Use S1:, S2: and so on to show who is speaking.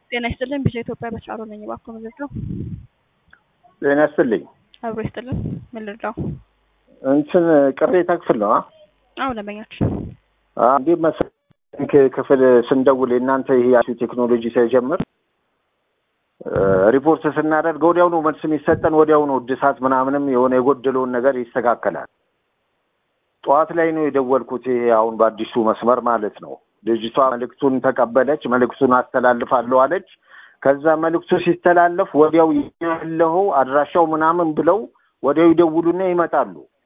S1: ጤና ይስጥልን ቢሻ ኢትዮጵያ በተሻሮ ነኝ። እባክዎ ምን ልርዳው?
S2: ጤና ይስጥልኝ።
S1: አብሮ ይስጥልን። ምን ልርዳው?
S2: እንትን ቅሬታ ክፍል ነው።
S1: አዎ ደንበኛችን
S2: እንዴ መሰለኝ ክፍል ስንደውል የእናንተ ይሄ አዲሱ ቴክኖሎጂ ሳይጀምር ሪፖርት ስናደርግ ወዲያው ነው መልስ የሚሰጠን፣ ወዲያው ነው እድሳት ምናምንም የሆነ የጎደለውን ነገር ይስተካከላል። ጠዋት ላይ ነው የደወልኩት። ይሄ አሁን በአዲሱ መስመር ማለት ነው። ልጅቷ መልእክቱን ተቀበለች፣ መልእክቱን አስተላልፋለሁ አለች። ከዛ መልእክቱ ሲስተላለፍ ወዲያው ያለው አድራሻው ምናምን ብለው ወዲያው ይደውሉና ይመጣሉ።